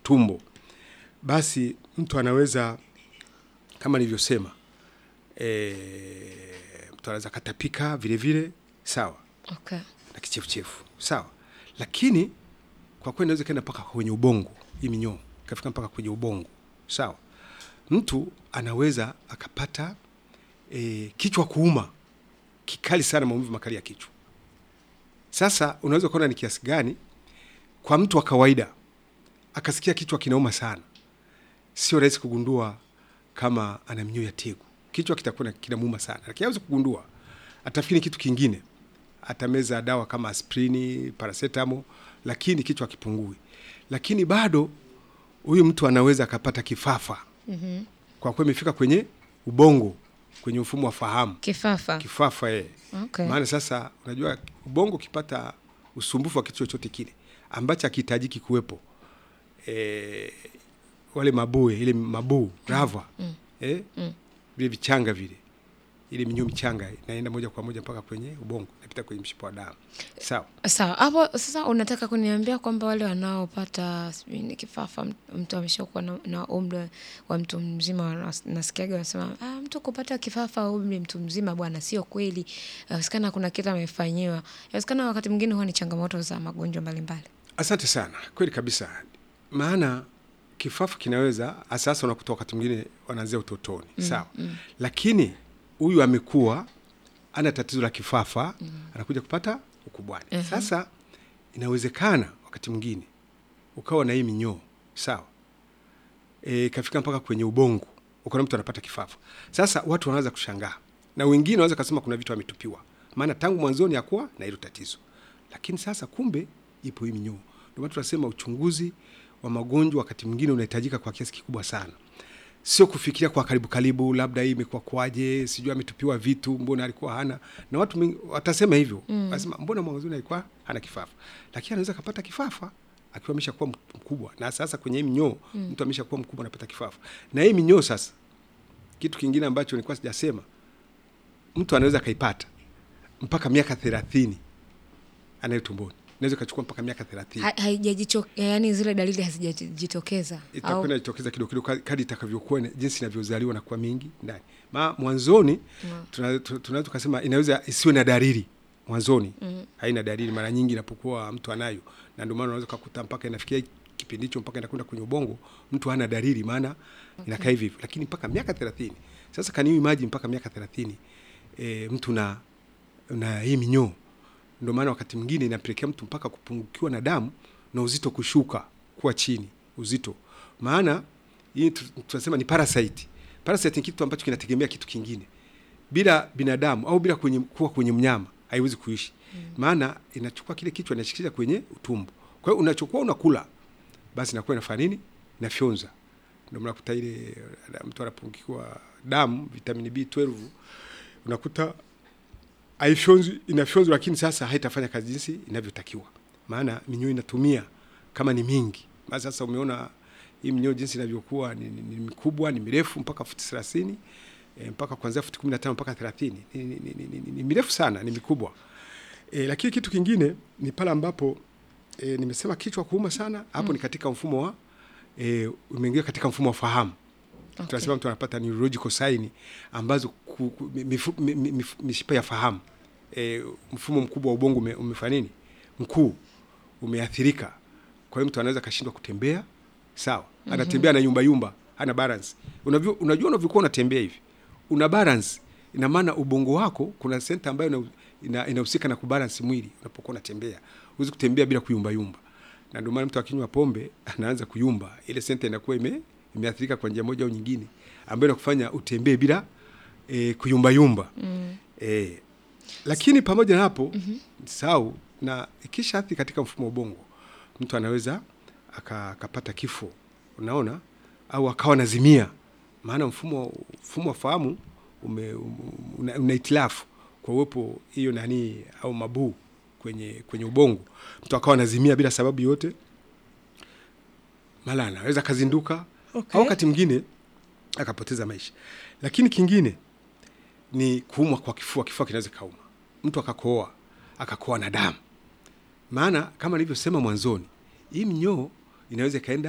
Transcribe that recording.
tumbo, basi mtu anaweza kama nilivyosema, e, mtu anaweza katapika vile vile, sawa Okay. na kichefuchefu sawa, lakini kwa kweli inaweza kaenda mpaka kwenye ubongo, hii minyoo ikafika mpaka kwenye ubongo sawa. Mtu anaweza akapata e, kichwa kuuma kikali sana, maumivu makali ya kichwa. Sasa unaweza kuona ni kiasi gani kwa mtu wa kawaida akasikia kichwa kinauma sana, sio rahisi kugundua kama ana minyoo ya tegu. Kichwa kitakuwa kinamuuma sana, lakini hawezi kugundua, atafikiri kitu kingine atameza dawa kama aspirini, paracetamol, lakini kichwa kipungui. Lakini bado huyu mtu anaweza akapata kifafa Mhm. kwa kuwa imefika kwenye ubongo, kwenye mfumo wa fahamu, Kifafa. kifafa eh. Okay. Maana sasa unajua ubongo ukipata usumbufu wa kitu chochote kile ambacho hakihitajiki kuwepo, eh, wale mabue, ile mabuu rava Mm. eh, Mm. vile vichanga vile ile minyoo michanga inaenda moja kwa moja mpaka kwenye ubongo, inapita kwenye mshipa wa damu. Sawa. Sawa, hapo sasa unataka kuniambia kwamba wale wanaopata sijui ni kifafa, mt- mtu ameshakuwa na, na umri wa mtu mzima, wanas- nasikiaga wanasema ah, mtu kupata kifafa umri mtu mzima bwana, sio kweli. Inawezekana kuna kitu amefanyiwa. Inawezekana wakati mwingine huwa ni changamoto za magonjwa mbalimbali. Asante sana, kweli kabisa. Maana kifafa kinaweza asasa, unakuta wakati mwingine wanaanzia utotoni sawa, lakini huyu amekuwa ana tatizo la kifafa anakuja kupata ukubwani. Mhm. Sasa inawezekana wakati mwingine ukawa na hii minyoo sawa, e, kafika mpaka kwenye ubongo, ukaona mtu anapata kifafa. Sasa watu wanaweza kushangaa, na wengine wanaweza kasema kuna vitu ametupiwa, maana tangu mwanzoni hakuwa na hilo tatizo, lakini sasa kumbe ipo hii minyoo. Ndio maana tunasema uchunguzi wa magonjwa wakati mwingine unahitajika kwa kiasi kikubwa sana, sio kufikiria kwa karibu karibu, labda hii imekuwa kwaje, sijui ametupiwa vitu, mbona alikuwa hana. Na watu wengi watasema hivyo mm. Wasema mbona mwanzoni alikuwa hana kifafa, lakini anaweza kapata kifafa akiwa ameshakuwa mkubwa, na sasa kwenye hii minyoo mm. mtu ameshakuwa mkubwa anapata kifafa. Na hii minyoo sasa, kitu kingine ambacho nilikuwa sijasema, mtu anaweza akaipata mpaka miaka thelathini anayo tumboni, inaweza ikachukua mpaka miaka thelathini Ha- haijajicho yani zile dalili hazijajitokeza itakuwa au inajitokeza kidogo kidogo kadi- kadi itakavyokuwa ina- jinsi inavyozaliwa na kuwa mingi ndani. Ma mwanzoni Mm. tuna- tu- tunaweza tukasema inaweza isiwe na dalili mwanzoni, Mm. haina dalili. Mara nyingi inapokuwa mtu anayo, na ndio maana unaweza kukuta mpaka inafikia kipindi hicho mpaka inakwenda kwenye ubongo, mtu hana dalili, maana inakaa hivi hivyo, lakini mpaka miaka thelathini. Sasa kaniu imaji mpaka miaka thelathini e, mtu na na hii minyoo ndio maana wakati mwingine inapelekea mtu mpaka kupungukiwa na damu na uzito kushuka kuwa chini uzito. Maana hii tu- tunasema ni parasite. Parasite ni kitu ambacho kinategemea kitu kingine. Bila binadamu au bila kwenye, kuwa kwenye mnyama haiwezi kuishi. Maana inachukua kile kichwa inashikisha kwenye utumbo. Kwa hiyo unachokuwa unakula basi inakuwa inafanya nini? Inafyonza. Ndio mnakuta ile eh, mtu anapungukiwa damu vitamini B12 unakuta haifyonzwi inafyonzwa, lakini sasa haitafanya kazi jinsi inavyotakiwa, maana minyoo inatumia kama ni mingi. Maana sasa umeona hii minyoo jinsi inavyokuwa ni, ni, ni mikubwa, ni mirefu mpaka futi thelathini e, mpaka kuanzia futi kumi na tano mpaka thelathini ni, ni, ni, ni, ni, ni mirefu sana, ni mikubwa e, lakini kitu kingine ni pale ambapo e, nimesema kichwa kuuma sana hapo, ni katika mfumo wa e, umeingia katika mfumo wa fahamu Okay. tunasema mtu anapata neurological sign ambazo ku, ku, mifu, mi- mi- mif- mishipa ya fahamu e, mfumo mkubwa wa ubongo ume, umefanya nini mkuu umeathirika. Kwa hiyo mtu anaweza kashindwa kutembea sawa, anatembea na yumba yumba, hana balance. Unavyo, unajua unavyokuwa unatembea hivi una balance, ina maana ubongo wako kuna senta ambayo ina- ina- inahusika na kubalance mwili unapokuwa unatembea. Huwezi kutembea bila kuyumba yumba, na ndio maana mtu akinywa pombe anaanza kuyumba, ile senta inakuwa ime imeathirika kwa njia moja au nyingine, ambayo inakufanya utembee bila e, kuyumba yumba Mm. e, lakini pamoja na hapo mm sau na ikisha athiri katika mfumo wa ubongo, mtu anaweza aka- akapata kifo, unaona, au akawa nazimia, maana mfumo mfumo wa fahamu ume, um, una, una itilafu kwa uwepo hiyo nani au mabuu kwenye kwenye ubongo, mtu akawa nazimia bila sababu yote, mara anaweza akazinduka Okay. au wakati mwingine akapoteza maisha. Lakini kingine ni kuumwa kwa kifua. Kifua kinaweza kauma mtu akakohoa akakoa na damu, maana kama nilivyosema mwanzoni, hii mnyoo inaweza ikaenda